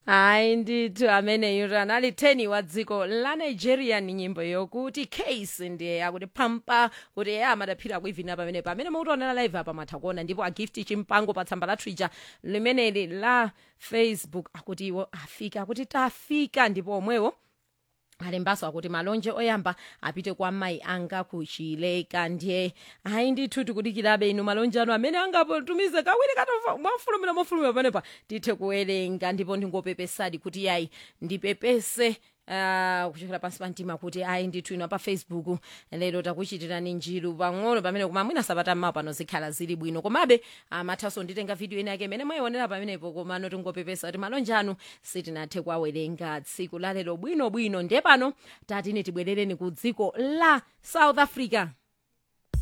hayi ndithu ameneyo anali 10 wa dziko la nigeria ni nyimbo yokuti case ndiye yakuti pampa kuti eya amadaphira kuivina pamenepo amene mukutionera live apa matha kuona ndipo agifti chimpango pa tsamba la twitter limeneli la facebook akuti iwo afika akuti tafika ndipo omwewo alembaso akuti malonje oyamba apite kwa mayi anga kuchileka ndiye ayi ndithu tikudikirabe inu malonje anu amene angapotumize kawiri katova mwafulumira mofulumira panepa tithe kuwerenga ndipo ndingopepesadi kuti yayi ndipepese Uh, kuchokera pansi pa mtima kuti ayi ndithu ino pa facebook lero takuchitirani njiru pang'ono pamene koma mwina sabata mmawa pano zikhala zili bwino komabe amathaso nditenga video ina yake imene mwayionera pamenepo komano tingopepesa kuti malonje anu sitinathe kuwawerenga tsiku la lero bwinobwino ndiye pano tatine tibwerereni ku dziko la south africa